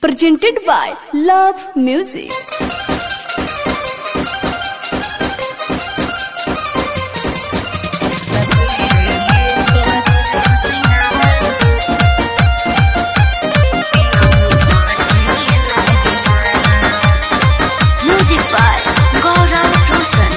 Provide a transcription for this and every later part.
presented by Love Music. Music by Gaurav Roshan.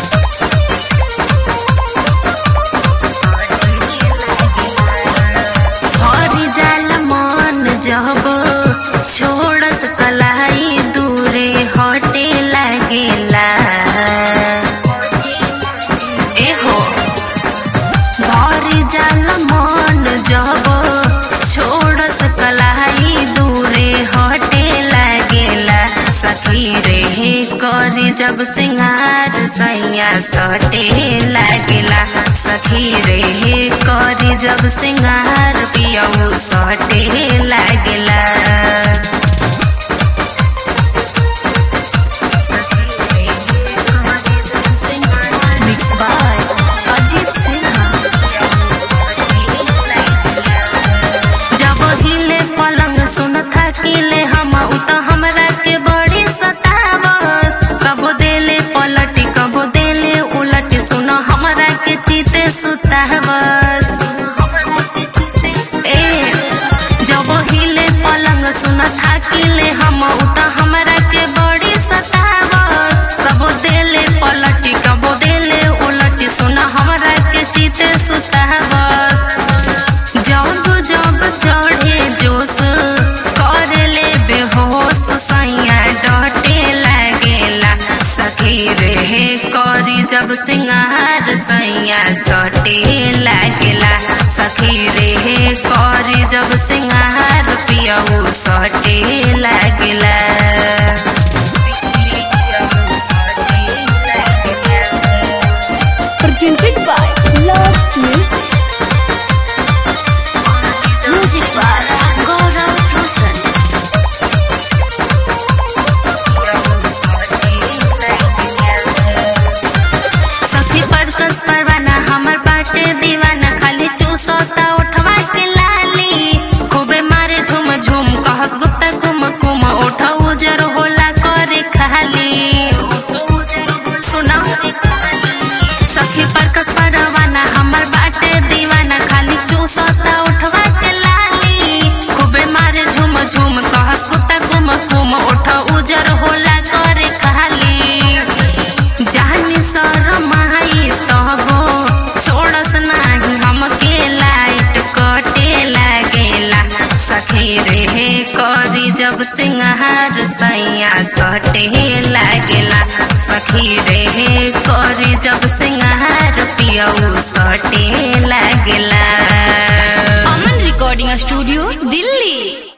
हरी जाल मन जब छोड़स कलाई दूरे हटे लागेला एहो भरी जाल मन जब छोड़स कलाई दूरे हटे लागेला सखी रे करी जब सिंगार सैया सटे लागेला सखी रे करी जब सिंगार पियऊ सटे लागेला Mixed by Ajit Sinha. जब हिले पलंग सुन थकिले हम उ त हमरा के बड़ी सतावस कबो देले पलटी कबो देले उलटी सुन हमरा के चीते सुतावस ए जब हिले पलंग सुन थकिले हम उ त हमरा के बड़ी सतावस कबो देले पलटी कबो देले उलटी सुन हमरा के चीते सुतावस जब जब चढ़े जोश करे ले बेहोश सैया डटे लागेला सखी रे करी जब सिंगार सैया सटे लागेला सखी रे करी जब सिंगार पियऊ सटे लागेला Presented by Love Music. Music by Gaurav Roshan. सखी पर कस परवाना हमर बाटे दीवाना खाली चूसोता उठवा के लाली खूबे मारे झुम झुम कहस गुप्ता कुम कुम उठ उजर होला करे खाली सुना सखी पर कस परवाना हमर बाटे दीवाना खाली चूसोता उठवा के लाली खूबे मारे झुम झुम कहस गुप्ता कुम कुम उठ उजर होला करे खाली जानी शरमाई तबो छोड़स नाही हमके लाइट कटे लागेला सखी रे करी जब सिंगार सैया सटे लागेला सखी रे करी जब सिंगार पियऊ सटे लागेला Aman Recording Studio, Delhi.